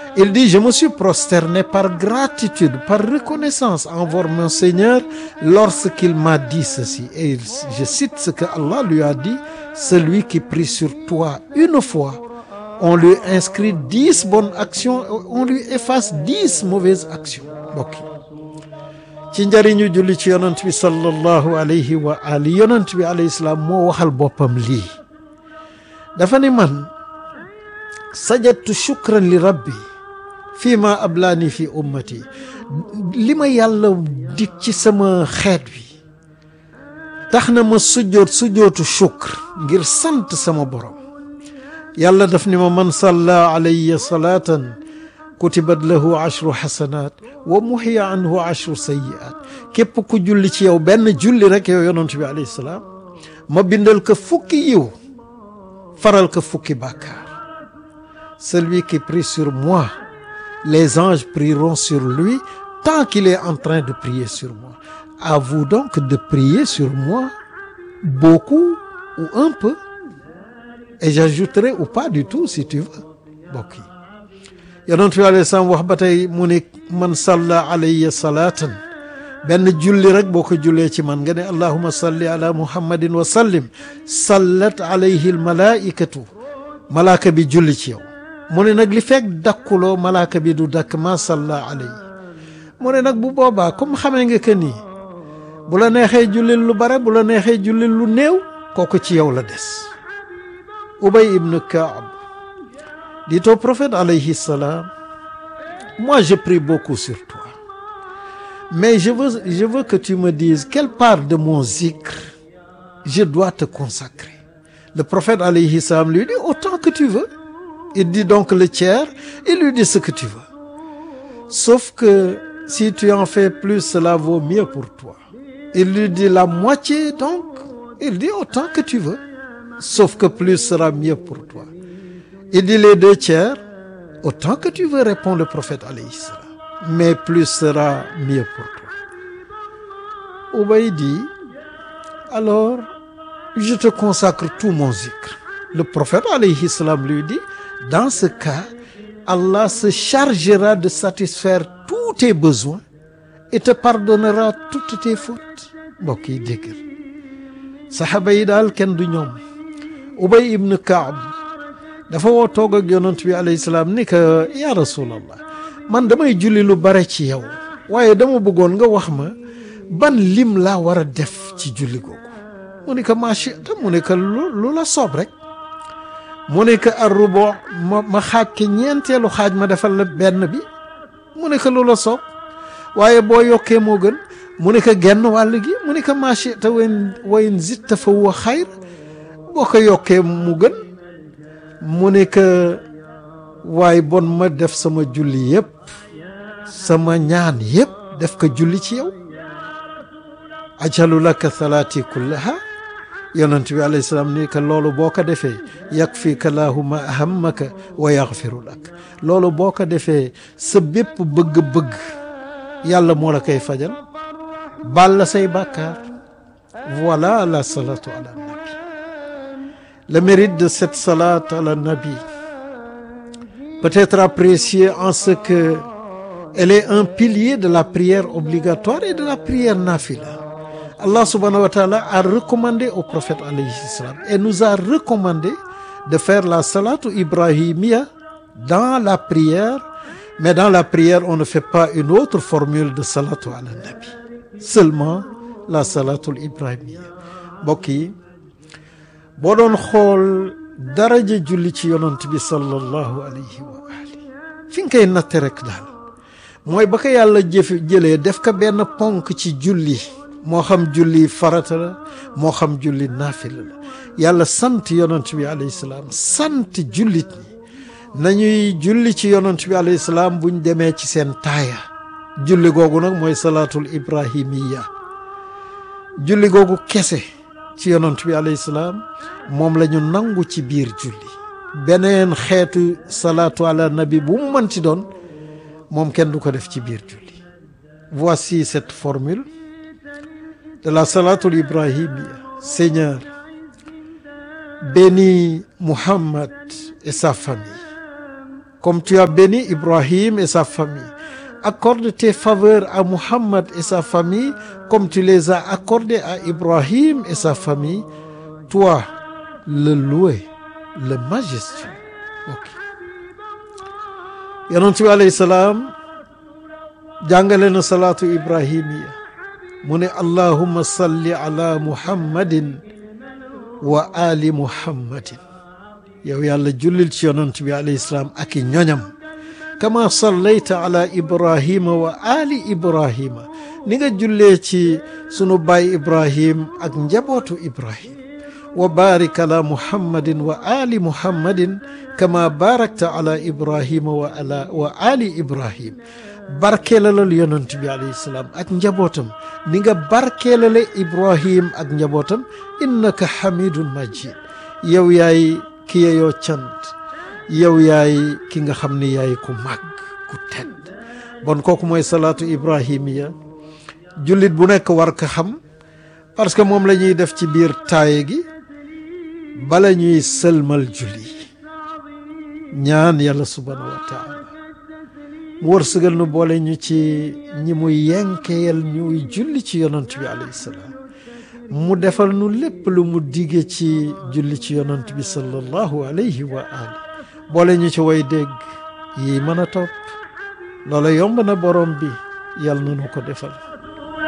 il dit je me suis prosterné par gratitude par reconnaissance envers mon Seigneur lorsqu'il m'a dit ceci et je cite ce que Allah lui a dit celui qui prie sur toi une fois on lui inscrit dix bonnes actions on lui efface dix mauvaises actions mbokk ci njëriñu julli ci yonent bi sallallahu alayhi wa ali yonent bi alayhi salaam moo waxal boppam lii dafa ni man sajadtu shukran li rabbi fii ma ablaani fi ummati li ma yàlla dig ci sama xeet wi tax na ma sujjoot sujjootu shukr ngir sant sama borom yàlla daf ni ma man salla alayya salaatan kutibat lahu ashru xasanaat wa muxiya anhu ashru sayiat képp ku julli ci yow benn julli rek yow yonent bi alayhi salaam ma bindal ko fukki yiw faral ko fukki bàkkaar celui qui prie sur moi les anges prieront sur lui tant qu'il est en train de prier sur moi à vous donc de prier sur moi beaucoup ou un peu et j'ajouterai ou pas du tout si tu veux mbokk yi yonent bi alayhi salaam wax ba tey mu ne man salla alayya salaatan benn julli rek boo ko jullee ci man nga ne allahuma salli ala muhammadin wa sallim sallat alayhi almalaikatu malaaka bi julli ci yow mu ne nag li fekk dakkuloo malaaka bi du dakk ma salla alayhi mu ne nag bu boobaa comme xamee nga que nii bu la neexee jullil lu bare bu la neexee jullil lu néew kooku ci yow la des Ubay ibn Kaab dit au prophète alayhi salam moi je prie beaucoup sur toi mais je veux je veux que tu me dises quelle part de mon zikr je dois te consacrer le prophète alayhi salam lui dit autant que tu veux il dit donc le tiers il lui dit ce que tu veux sauf que si tu en fais plus cela vaut mieux pour toi il lui dit la moitié donc il dit autant que tu veux sauf que plus sera mieux pour toi il dit les deux tiers autant que tu veux répond le prophète alayhi salam mais plus sera mieux pour toi Ubay dit alors je te consacre tout mon zikr le prophète alayhi salam lui dit dans ce cas Allah se chargera de satisfaire tous tes besoins et te pardonnera toutes tes fautes mbokk yi déggal saxaaba yi daal kenn du ñoom Ubay ibn Kaab dafa woo toog ak yonent bi alayhi salaam ni que ya rasulallah man damay julli lu bare ci yow waaye dama bëggoon nga wax ma ban lim laa war a def ci julli googu mu ne que machita mu ne que lu la soob rek mu ne que arrubo ma ma xaaj ke ñeenteelu xaaj ma defal la benn bi mu ne que lu la soob waaye boo yokkee moo gën mu ne que genn wàll gi mu ne que machita wayn wayn zitta fa huwa xayr boo ko yokkee mu gën mu ne que waaye bon ma def sama julli yëpp sama ñaan yëpp def ko julli ci yow ajalu laka salaati kullaha yonent bi alayhi salaam ni que loolu boo ko defee yakfika lahu ma ahammaka wa yaxfiru lak loolu boo ko defee sa bépp bëgg-bëgg yàlla moo la koy fajal baal la say bàkkaar voilà la salatu ala nabi le mérite de cette salate ala nabi peut être apprécié en ce que elle est un pilier de la prière obligatoire et de la prière nafila Allah subhanahu wa ta'ala a recommandé au prophète alayhi salam et nous a recommandé de faire la salatu ibrahimiya dans la prière mais dans la prière on ne fait pas une autre formule de salatu ala nabi seulement la salatul ibrahimiya mbokk yi boo doon xool daraja julli ci yonant bi sallallahu alayhi wa ali fi nga koy natte rek daal mooy ba ko yàlla jëf jëlee def ko benn ponk ci julli moo xam julli farata la moo xam julli naafila la yàlla sant yonant bi alayhi salaam sant jullit ñi nañuy julli ci yonant bi alayhi salaam buñ demee ci seen taaya julli googu nag mooy salaatul ibrahimiya julli googu kese ci yonant bi alayhi salaam moom la ñu nangu ci biir julli beneen xeetu salaatu ala nabi bu mu mënti doon moom kenn du ko def ci biir julli voici cette formule de la salatul ibrahimia Seigneur bénis Muhammad et sa famille comme tu as béni Ibrahim et sa famille accorde tes faveurs à Muhammad et sa famille comme tu les as accordées à Ibrahim et sa famille toi le loué le majestueux ok yonent bi alayhi salaam jàngale na salaatu ibrahimiya mu ne allahumma salli ala muhammadin wa ali muhammadin yow yàlla jullil ci yonent bi alayhi salaam ak i ñoñam kama sallayta ala ibrahima wa ali ibrahima ni nga jullee ci sunu baay ibrahim ak njabootu ibrahim wa barik ala muhammadin wa ali muhammadin kama barakta ala ibrahima wa ala wa ali ibrahim barkeelalal yonent bi alayhi salaam ak njabootam ni nga barkeelale ibrahim ak njabootam innaka hamidun majid yow yaay ki yeyoo cant yow yaay ki nga xam ni yaay ku màgg ku tedd bon kooku mooy salaatu ibrahimiya jullit bu nekk war ko xam parce que moom la ñuy def ci biir taaye gi bala ñuy sëlmal julli ñaan yàlla subhanahu wa taala mu wërsëgal nu boole ñu ci ñi muy yenkeyal ñuy julli ci yonant bi alayhi salaam mu defal nu lépp lu mu dige ci julli ci yonant bi sallallahu alayhi wa ali boole ñu ci way dégg yi mën a topp loola yomb na borom bi yàlla na nu ko defal